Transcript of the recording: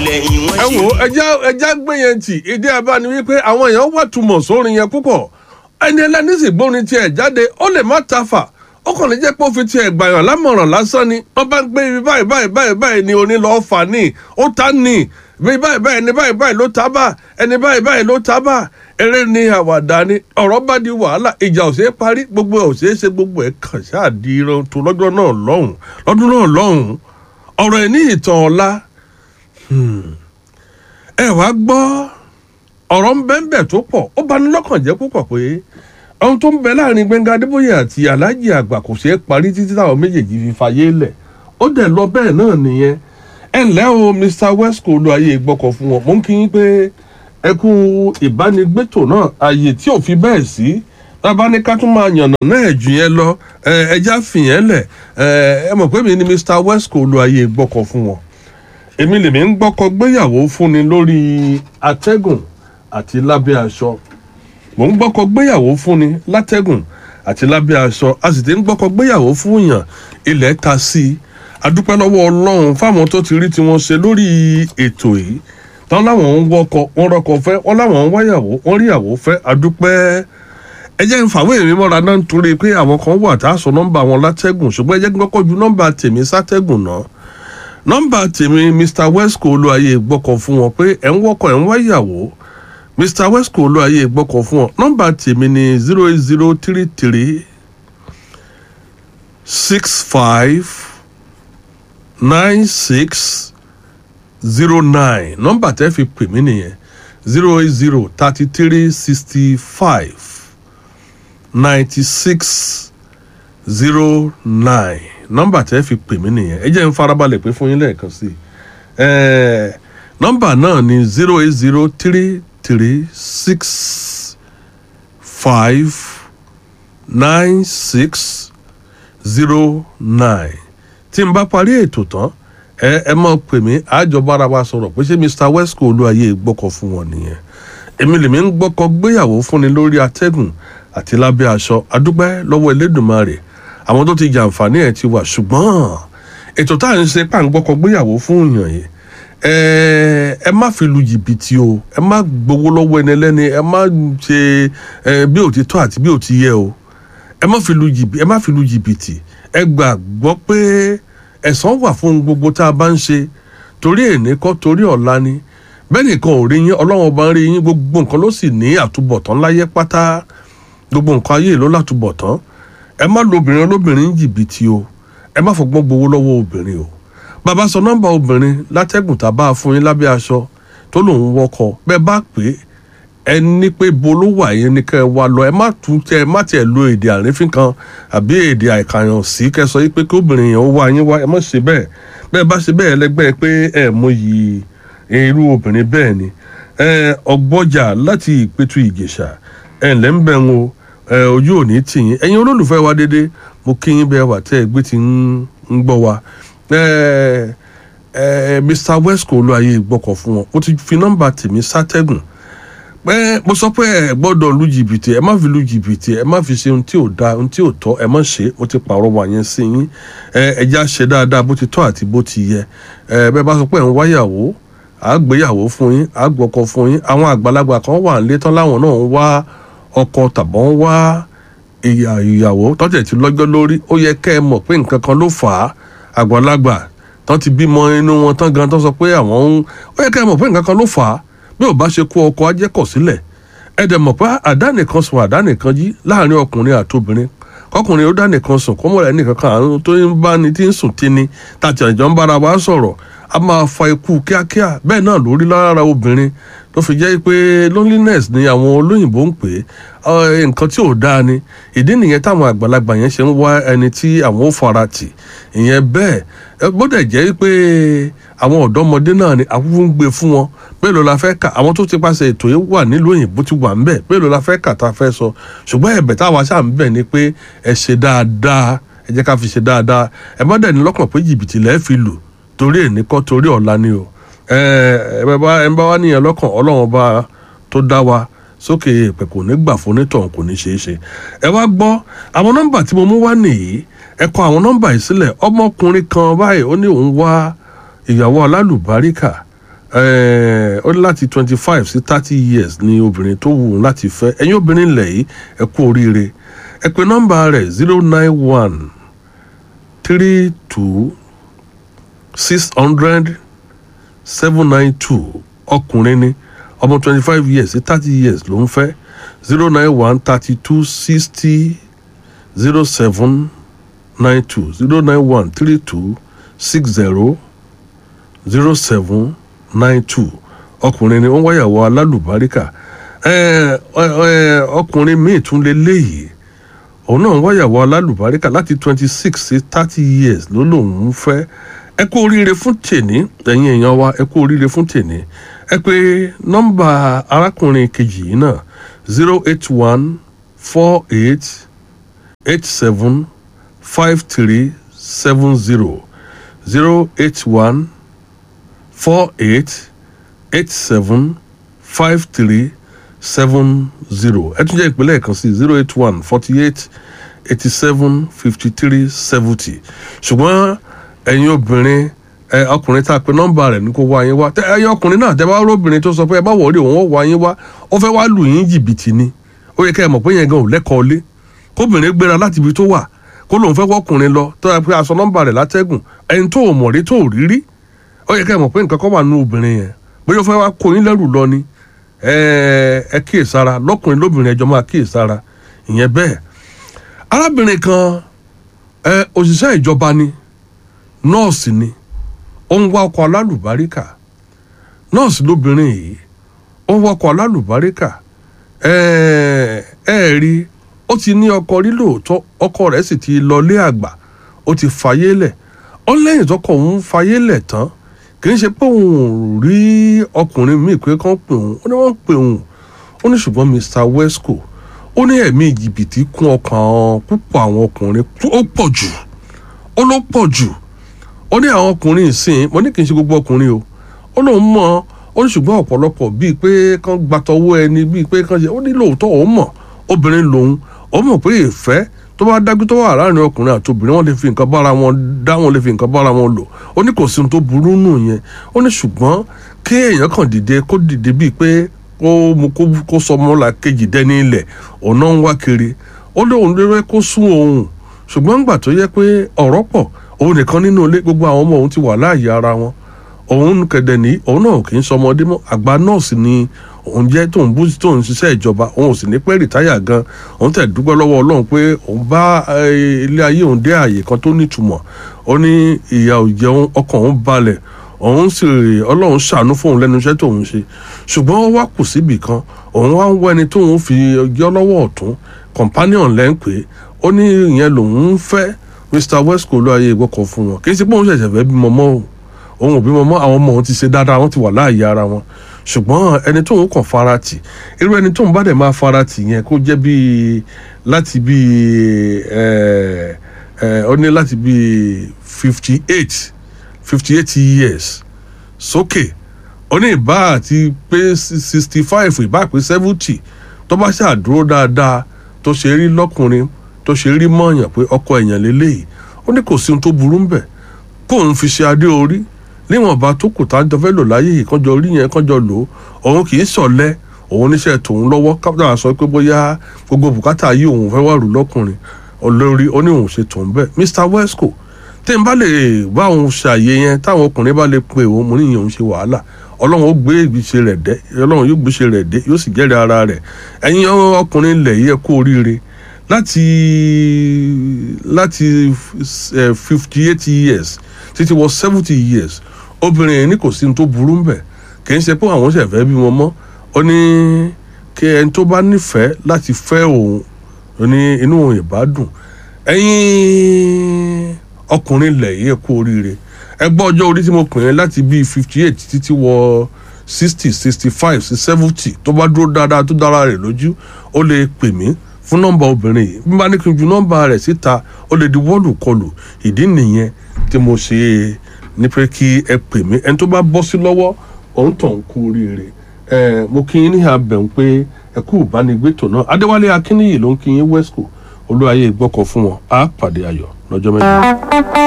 lẹ́yìn wọn ẹ ṣe wo ẹja ẹja gbé yẹn tì ìdí abá ni wípé àwọn èèyàn wà túmọ̀ sórin yẹn púpọ̀ ẹni ẹlẹ́ni sì gbórin tiẹ̀ jáde ó lè má ta fà ó kàn lè jẹ́ pé ó fi tiẹ̀ gbàyàn lámọ̀ràn lásán ni wọ́n bá ń gbé ibi báyìí báyìí báyìí báyìí ni oní lọ́ọ́ fà ní ó ta ní ibi báyìí báyìí ẹni báyìí báyìí ló ta bá ẹni báyìí báyìí ló ta bá eré ni àwàdà ni ọ̀rọ̀ bá di wàhálà ìjà ò ṣeé parí gbogbo ẹ̀ ò ṣeé ṣe gbogbo ẹ̀ kàn ṣáà di irun tó lọ́jọ́ náà lọ́hùn lọ́dún náà lọ́hùn ọ̀rọ̀ ẹ̀ ní ìtàn ọ̀la ẹ wá gbọ́ ọ̀rọ̀ ń bẹ́ ń bẹ̀ tó pọ̀ ó bani lọ́kàn jẹ́ púpọ̀ pé ohun tó ń bẹ láàrin Gbẹ́ngà Adébóyè àti Alhaji àgbà kò ṣeé parí títí táwọn méjèèjì fi fàyè lẹ̀ ó dẹ̀ lọ bẹ́ẹ̀ náà nìyẹn ẹ ǹlẹ́ o Mr Wesco lu ayé ìgbọ́kọ̀ fún wọn mo ń kí yín pé ẹ kú ìbánigbétò náà ààyè tí ò fi bẹ́ẹ̀ sí tábà ní ká tún máa yànnà náà jù yẹn lọ ẹ ẹjá fìyẹn lẹ̀ ẹ ẹ mọ̀ pé mi ni Mr Wesco lu ayé ìgbọ́kọ̀ fún wọn èmi lèmi ń gbọ́kọ gbéyàwó fúnni lórí atẹ́gùn àti lábẹ́ aṣọ mò ń gbọ́kọ gbéyàwó fúnni látẹ́gùn àti lábẹ́ aṣọ a sì ti ń gbọ́kọ gbéyàwó fún yàn ilẹ̀ ta sí i adúpẹ́ lọ́wọ́ ọlọ́run fáwọn tó ti rí tiwọn ṣe lórí ètò yìí tán láwọn ń wọkọ wọn rọkọ fẹ́ wọn láwọn ń wáyàwó wọn ríyàwó fẹ́ adúpẹ́ ẹ jẹ́ ń fàwé mi mọ́ra náà nítorí pé àwọn kan wà tá a sọ nọ́mbà wọn látẹ́gùn ṣùgbọ́n ẹ jẹ́ kí n kọ́kọ́ ju nọ́mbà tèmi sátẹ́gùn náà nọ́mbà tèmi mr wesco olúwaye gbọ́kọ̀ fún wọn pé ẹ̀ ń wọ́kọ̀ ẹ̀ ń wáyàwó mr wesco olúwaye gbọ́kọ̀ fún wọn nọ́mbà tèmi ni zero eight zero three three six five nine six zero nine nọ́mbà tẹ́ fi pè mí nìyẹn zero eight zero thirty three sixty five ninety six zero nine nọ́mbà tẹ́ fi pè mí nìyẹn ẹ jẹ́ n farabalẹ̀ pé fún yín lẹ́ẹ̀kan sí i ẹ̀ẹ́ nọ́mbà náà ni zero eight zero three three six five nine six zero nine tí n bá parí ètò tán ẹ ẹ máa pè mí àjọbára wa sọ̀rọ̀ pé ṣé Mr Wesco olúwayé gbọ́kọ̀ fún wọn nìyẹn èmi lèmi ń gbọ́kọ̀ gbéyàwó fúnni lórí atẹ́gùn àti lábẹ́ aṣọ adúpẹ́ lọ́wọ́ Elédùmarè àwọn tó ti jàǹfààní ẹ̀ ti wà ṣùgbọ́n ètò tá à ń ṣe pàǹgbọ́kọ̀ gbéyàwó fún èèyàn yìí ẹ ẹ má fi lu jìbìtì o ẹ má gbowó lọ́wọ́ ẹni ẹlẹ́ni ẹ má ṣe ẹ bí ò ti tọ́ àti bí ò ti yẹ o ẹ má fi lu jìbìtì ẹ má fi lu jìbìtì ẹ gbàgbọ́ pé ẹ̀san wà fún gbogbo tá a bá ń ṣe torí èní kọ́ torí ọ̀la ni bẹ́ẹ̀ nìkan ò rí yín ọlọ́run ọba ń rí yín gbogbo nǹkan ló sì ní àtúbọ̀tán láyé pátá gbogbo nǹkan ayé ló látúbọ̀tán ẹ má lo obìnrin olóbìnrin jìbìtì o ẹ má fọgbọ́n gbowó lọ́wọ́ obìnrin o bàbá sọ nọ́mbà obìnrin látẹ́gùn tá a bá fún yín lábẹ́ aṣọ tó lòun wọkọ̀ bẹ́ẹ̀ bá pè é ẹ ní pé bo ló wà yẹn ni kẹ́ ẹ wá lọ ẹ má tún tẹ ẹ má tiẹ̀ lo èdè àrífín kan àbí èdè àìkàyàn sí kẹ́ sọ yí pé kí obìnrin yẹn ó wá yín wá ẹ má ṣe bẹ́ẹ̀ bẹ́ẹ̀ bá ṣe bẹ́ẹ̀ lẹ́gbẹ́ pé ẹ mọyì irú obìnrin bẹ́ẹ̀ ni ẹ ọgbọ́jà láti ìpẹ̀tù ìjẹ̀ṣà ẹ ǹlẹ́ ń bẹ̀ ń o ẹ ojú ò ní tì yín ẹ̀yin olólùfẹ́ wa dédé mo kí yín bẹ́ẹ̀ wà tẹ́ ẹ gbé ti ń gbọ́ wa ẹ ẹ Mr Wesco olúwayé gbọ́kọ̀ fún wọn mo ti fi nọ́mbà tèmi sátẹ́gùn pé mo sọ pé ẹ gbọ́dọ̀ lu jìbìtì ẹ má fi lu jìbìtì ẹ má fi ṣe ohun tí ò da ohun tí ò tọ́ ẹ má ṣe mo ti pààrọ̀ wà yẹn sí yín ẹ ẹja ṣe dáadáa bó ti tọ́ àti bó ti yẹ ẹ bẹ́ẹ̀ bá sọ pé ẹ ń wáyàwó àgbéyàwó fún yín àgbọ̀kọ̀ fún yín àwọn àgbàlagbà kan wà nílé tán láwọn náà ń wá ọkọ tàbọ̀ ń wá ìyàwó tọ́jà ti lọ́jọ́ lórí ó yẹ kẹ́ ẹ mọ̀ pé nǹkan kan ló fà á àgbàlagbà tán ti bímọ inú wọn tán gan tán sọ pé àwọn ń ó yẹ kẹ́ ẹ mọ̀ pé nǹkan kan ló fà á bí ò bá ṣe kó ọkọ ajẹ́kọ̀ sílẹ̀ ẹ dẹ̀ mọ̀ pé àdánìkan sùn àdánìkan jí láàrin ọkùnrin àtobìnrin kọkùnrin ó dánìkan sùn kọ́mọ̀ rẹ̀ nìkan kan àrùn tó ń bá ni tí ń sùn tí ni tàtí àjọ ń bára wa sọ̀rọ̀ a máa fa ikú kíákíá bẹ́ẹ̀ náà lórí lára obìnrin tó fi jẹ́ pé loneliness ni àwọn olóyìnbó ń pè é nǹkan tí ò dáa ni ìdí nìyẹn táwọn àgbàlagbà yẹn ṣe ń wá ẹni tí àwọn ò fara tì ìyẹn bẹ́ẹ̀ gbọ́dọ̀ jẹ́ pé àwọn ọ̀dọ́mọdé náà ni àwùjọ ń gbé fún wọn mélòó la fẹ́ kà àwọn tó ti pàṣẹ ètò yìí wà nílùú òyìnbó ti wà ń bẹ̀ mélòó la fẹ́ kà tá a fẹ́ sọ ṣùgbọ́n ẹ̀bẹ̀ táwa ṣáà ń bẹ̀ ni pé ẹ ṣe dáadáa ẹ jẹ́ ká fi ṣe dáadáa ẹ má dẹ̀ ní lọ́kàn pé jìbìtì lẹ́ẹ̀ fi lù torí èní kọ́ torí ọ̀la ni o ẹ ẹ bá ẹ bá wá níyẹn lọ́kàn ọlọ́run ọba tó dá wa sókè èèpẹ̀ kò ní gbà fún onítọ̀hún kò ní ṣeé ṣe ẹ wá gbọ́ àwọn nọ́mbà tí mo mú wá nìyí ẹ kọ àwọn nọ́mbà yìí sílẹ̀ ọmọkùnrin kan báyìí ó ní òun wá ìyàwó alálùbáríkà eh, ó ní láti twenty five sí thirty years ni obìnrin tó wù ú láti fẹ́ ẹ̀yin obìnrin lẹ̀ yìí ẹ kú oríire ẹ pè nọ́mbà rẹ̀ zero nine one three two six hundred seven nine two ọkùnrin ni ọmọ twenty five years sí thirty years ló ń fẹ́ zero nine one thirty two sixty zero seven nine two zero nine one three two six zero zero seven nine two ọkùnrin ni wọ́n wáyàwó alálùbáríkà ẹ ẹ ọkùnrin míì tún lè léyìí òun náà wáyàwó alálùbáríkà láti twenty six sí thirty years ló lòun ń fẹ́ ẹ kú oríire fún tèní ẹ̀yin èèyàn wa ẹ kú oríire fún tèní ẹ pé nọ́mbà arákùnrin kejì yìí náà zero eight one four eight eight seven five three seven zero zero eight one four eight eight seven five three seven zero ẹ tún jẹ́ ìpínlẹ̀ kan sí zero eight one forty eight eighty seven fifty three seventy ṣùgbọ́n ẹ̀yin obìnrin ẹ ọkùnrin tá a pe nọ́mbà rẹ̀ ní kó wá yín wá tẹ ẹ̀yin ọkùnrin náà tẹ bá róbìnrin tó sọ pé ẹ bá wọlé òun ó wá yín wá ó fẹ́ wá lù yín jìbìtì ni ó yẹ kẹ́ ẹ mọ̀ pé yẹn gan ò lẹ́kọ̀ọ́ lé kóbìnrin gbéra láti ibi tó wà kó lóun fẹ́ wọ́kùnrin lọ tó yẹ pé aṣọ nọ́mbà rẹ̀ látẹ́gùn ẹni tó ò mọ̀ rí tó ò rí rí ó yẹ kẹ́ ẹ mọ̀ pé nǹkan kan wà nínú obìnrin yẹn bóyá ó fẹ́ wá kó yín lẹ́rù lọ ni ẹ ẹ kíyèsára lọ́kùnrin lóbìnrin ẹjọ́ máa kíyèsára ìyẹn bẹ́ẹ̀ arábìnrin kan ẹ òṣìṣẹ́ ìjọba ni nọ́ọ̀sì ni ó ń wá ọkọ̀ alálùbáríkà nọ́ọ̀sì lóbìnrin yìí ó ń wá ọkọ̀ alálùbáríkà ẹ ẹ rí ó ti ní ọkọ rí lóòótọ́ ọkọ rẹ̀ sì ti lọlé àgbà ó ti fàyè lẹ̀ ó lẹ́yìn tọkọ òun fàyè lẹ̀ tán kì í ṣe pé òun ò rí ọkùnrin míì pé kán pè òun ó ní wọ́n ń pè òun ó ní ṣùgbọ́n Mr Wesco ó ní ẹ̀mí jìbìtì kún ọkàn púpọ̀ àwọn ọkùnrin ó pọ̀ jù ó ló pọ̀ jù ó ní àwọn ọkùnrin ìsìn mo ní kì í ṣe gbogbo ọkùnrin o ó lóun mọ̀ ó ní ṣùgbọ́n ọ̀pọ̀lọpọ̀ bíi pé kán gbatọwọ́ ẹni bíi pé kán ṣe ó ní lóòótọ́ òun mọ̀ obìnrin lòun ó mọ̀ pé ìfẹ́ tó bá dájú tó wà láàrin ọkùnrin àti obìnrin wọn lè fi nǹkan bára wọn dá wọn lè fi nǹkan bára wọn lò ó ní kò sí ohun tó burú nù yẹn ó ní ṣùgbọ́n kí èèyàn kàn dìde kó dìde bíi pé kó mu kó sọ ọmọ la kejì dẹ́ni ilẹ̀ ọ̀nà ń wá kiri ó lóun lérè kó sún òun ṣùgbọ́n ńgbà tó yẹ pé ọ̀rọ̀ pọ̀ òun nìkan nínú ilé gbogbo àwọn ọmọ òun ti wà láàyè ara wọn òun kẹ̀dẹ̀ ní òun náà kì í sọmọdé mọ́ àgbà nọ́ọ̀sì ni òun jẹ́ tóun bú tóun ṣiṣẹ́ ìjọba òun ò sì ní pẹ́ rìtáyà gan òun tẹ̀ dúpẹ́ lọ́wọ́ ọlọ́run pé òun bá ilé ayé òun dé àyè kan tó nítumọ̀ ó ní ìyà ò jẹun ọkàn òun balẹ̀ òun sì ọlọ́run ṣàánú fóun lẹ́nu iṣẹ́ tóun ṣe ṣùgbọ́n ó wá kù síbì kan òun wá ń wọ ẹni tóun fi yọ lọ́wọ́ ọ̀tún companion lẹ́ ń pè é ó ní ìyẹn lòun ń fẹ́ Mr Wesco ló ayé ìgbọ́kọ̀ fún wọn kì í ṣe pé òun ṣẹ̀ṣẹ̀ fẹ́ bímọ mọ́ o òun ò bímọ mọ́ àwọn ọmọ òun ti ṣe dáadáa wọ́n ti wà láàyè ara wọn ṣùgbọ́n ẹni tóun kàn farati irú ẹni tóun bá dẹ̀ máa farati yẹn kó jẹ́ bíi láti bíi ẹ ẹ ó ní láti bíi fifty eight fifty eight years sókè ó ní ìbá àti pé sixty five ìbá pé seventy tó bá ṣàdúró dáadáa tó ṣe rí lọ́kùnrin tó ṣe rí mọ̀ọ́yàn pé ọkọ èèyàn lélẹ́yìí ó ní kò sí ohun tó burú ń bẹ̀ kóun fi ṣe adé orí níwọ̀nba tó kù tá a jọ fẹ́ lò láyé yìí kánjọ rí yẹn kánjọ lò ó òun kì í sọ̀lẹ́ òun níṣẹ́ tòun lọ́wọ́ kápẹ́tà sọ pé bóyá gbogbo bùkátà yìí òun fẹ́ wà rú lọ́kùnrin olórí ó ní òun ṣe tòun bẹ́ẹ̀ Mr Wesco tí n bá lè bá òun ṣàyè yẹn táwọn ọkùnrin bá lè pe òun mo ní ìyẹn òun ṣe wàhálà ọlọ́run ó gbé ìgbésẹ̀ rẹ̀ dé ọlọ́run yóò gbéṣẹ́ rẹ̀ dé yóò sì jẹ́rìí ara rẹ̀ ẹ̀yin ọkùnrin ilẹ̀ yìí ẹ kú oríire láti láti fifty eight years títí wọ seventy years obìnrin yẹn ní kò sí ní tó burú ń bẹ̀ kì í ṣe pé àwọn ṣẹ̀ fẹ́ bí wọn mọ́ ó ní kí ẹni tó bá nífẹ̀ẹ́ láti fẹ́ òun ó ní inú òun ìbá dùn ẹ̀yin ọkùnrin ilẹ̀ yìí ẹ kú oríire ẹ gbọ́ ọjọ́ orí tí mo pè é láti bíi fifty eight títí wọ sixty sixty five sí seventy tó bá dúró dáadáa tó dára rẹ̀ lójú ó lè pè mí fún nọ́mbà obìnrin yìí bí n bá ní kí n ju nọ́mbà rẹ̀ síta ó lè di wọ́ọ̀lù kọlù ìdí nìyẹn tí mo ṣe ní pé kí ẹ pè mí ẹni tó bá bọ́ sí lọ́wọ́ òun tàn ń kú oríire ẹ mo kí yín ní abẹ̀ ń pé ẹ kú ìbánigbétò náà adéwálé akínníyì ló ń kí yín wesco olúwayé gbọ́kọ̀ fún wọn á pàdé ayọ̀ lọ́jọ́ mẹ́jọ.